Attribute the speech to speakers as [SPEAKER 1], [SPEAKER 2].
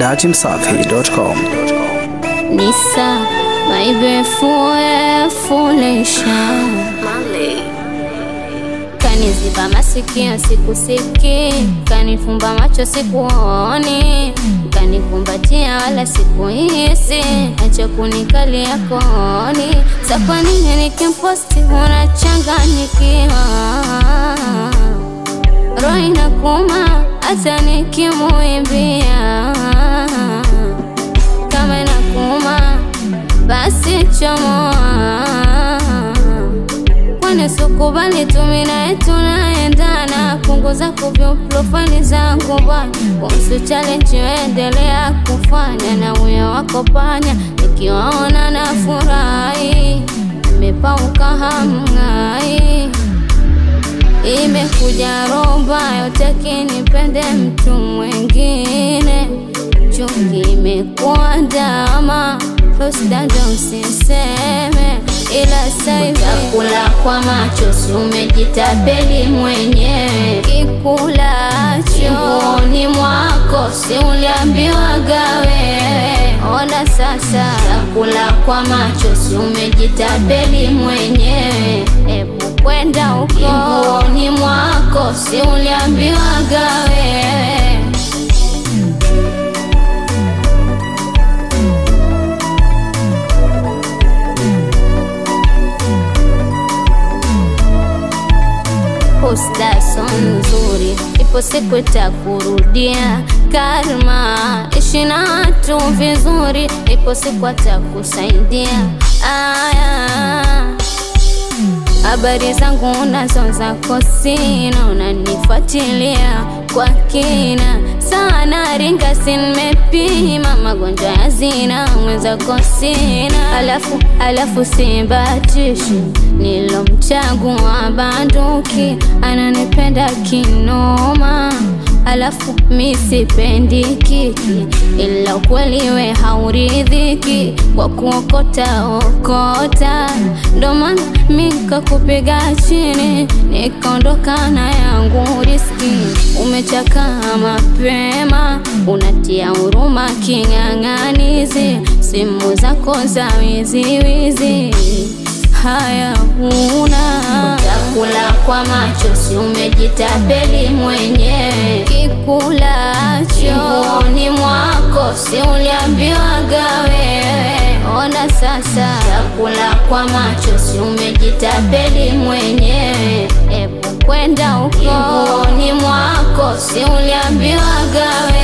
[SPEAKER 1] dachimsafi.com.
[SPEAKER 2] Nisa, my beautiful foundation. Kaniziba masikio sikusiki, kanifumba macho sikuoni, kanikumbatia wala sikuhisi, acha kunikalia kooni. Sa kwa nini nikimposti unachanganyikiwa? Roho inakuuma hata nikimuimbia kama inakuuma basi chomoa, kwani sikubali tumi naye tunaendana. Punguza kuvyo profile zangu bwana, kuhusu challenge endelea kufanya na uyo wako panya, nikiwaona na furahi, imepauka hamng'ai imekuja roba yote kinipende mtu mwingine, chuki imekuwa ndama hosdado usiseme, ila saivi kula kwa macho, si umejitapeli mwenyewe. Kikulacho ni mwako, si uliambiwa gawe. Ona sasa, kula kwa macho, si umejitapeli mwenyewe. Ebu kwenda huko ni mwako, si uliambiwa gawe. Posta so nzuri, ipo siku itakurudia. Karma ishi na watu vizuri, ipo siku atakusaidia. Aya, habari zangu nazo zako sina, unanifuatilia kwa kina sana, ringa si nimepima magonjwa ya zina, mwenzako sina, alafu alafu sibatishi nilomchagua banduki, ananipenda kinoma alafu mi sipendi kiki, ila ukweli we hauridhiki kwa kuokota okota, ndo maana mi kakupiga chini nikaondoka na yangu riski. Umechakaa mapema, unatia huruma king'ang'anizi, simu zako za wiziwizi haya huna utakula kwa macho, si umejitapeli mwenyewe. Kikulacho ni mwako, si uliambiwa gawe. Ona sasa, utakula kwa macho, si umejitapeli mwenyewe. Ebu kwenda huko ni mwako, si uliambiwa gawe.